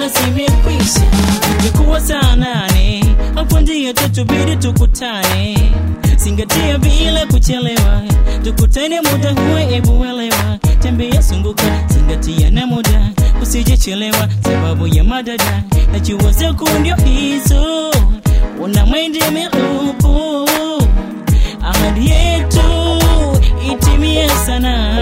naona zimekwisha. Ingekuwa saa nane hapo ndio tatubidi tukutane, zingatia bila kuchelewa, tukutane muda huo, ebu elewa, tembea zunguka, zingatia na muda, usijechelewa sababu ya madada, najua zako ndio hizo, una mwende milupu, ahadi yetu itimie sana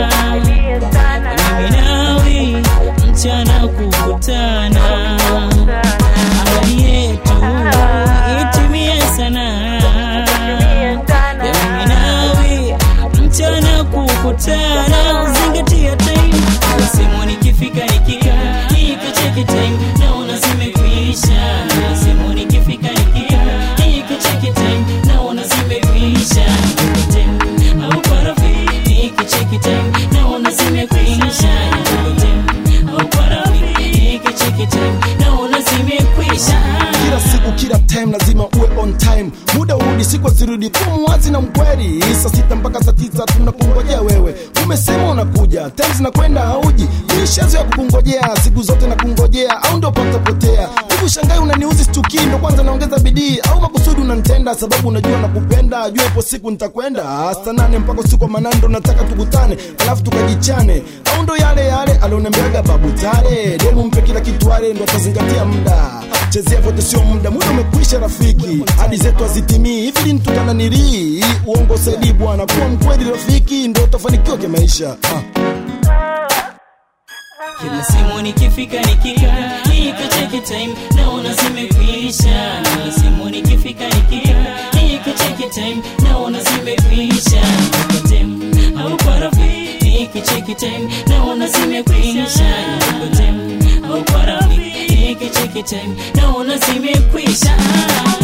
mimi nawe mchana kukutana, ahadi yetu itimie sana. Ya mimi nawe mchana kukutana, zingatia time. Nasema nikifika nikika nikicheki time, naona zimekwisha. Nasema nikifika nikika nikicheki time, naona zimekwisha. Time au kwa rafiki nikicheki time, naona zimekwisha. Time au kwa rafiki nikicheki time, naona zimekwisha. kila siku kila time lazima uwe on time muda urudi siku azirudi kuwa muwazi na mkweli saa sita mpaka saa tisa tunakungojea wewe umesema unakuja time zinakwenda hauji mishazo ya kukungojea siku zote na kungojea au ndio patapotea hivi shangai unaniuzi stukii ndo kwanza naongeza bidii au makusudi unanitenda sababu unajua nakupenda jua ipo siku nitakwenda saa nane mpaka usiku wa manane ndo nataka tukutane alafu tukajichane au ndo yale yale alioniambiaga babu tare demu mpe kila kitu ale ndo atazingatia muda chezea vote sio muda muda umekwisha rafiki hadi zetu hazitimii hivi lini tutananilii uongo saidi bwana kuwa mkweli rafiki ndo utafanikiwa kimaisha ah. Kila simu nikifika nikika nikicheki time naona zimekwisha. Kila simu nikifika nikika nikicheki time naona zimekwisha. Kwa time au kwa rafiki nikicheki time naona zimekwisha. Kwa time au kwa rafiki nikicheki time naona zimekwisha.